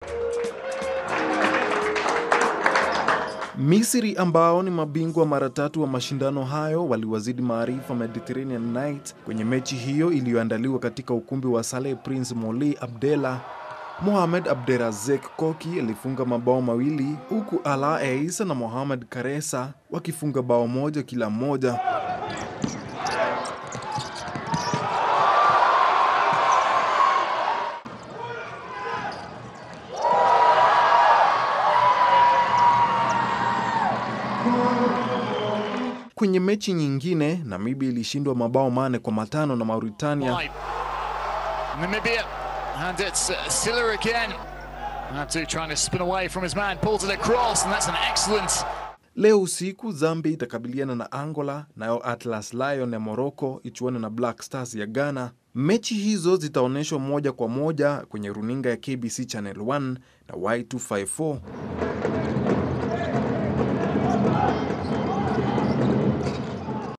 Misri ambao ni mabingwa mara tatu wa mashindano hayo waliwazidi maarifa Mediterranean Knights kwenye mechi hiyo iliyoandaliwa katika ukumbi wa Saleh Prince Moli Abdella. Mohamed Abderazek Koki alifunga mabao mawili huku Ala Eisa na Mohamed Karesa wakifunga bao moja kila mmoja. Kwenye mechi nyingine, Namibia ilishindwa mabao mane kwa matano na Mauritania. Wide. Namibia, and it's uh, Silla again. Natu trying to spin away from his man, pulls it across, and that's an excellent Leo usiku Zambia itakabiliana na Angola, nayo Atlas Lion ya Morocco ichuane na Black Stars ya Ghana. Mechi hizo zitaonyeshwa moja kwa moja kwenye runinga ya KBC Channel 1 na Y254.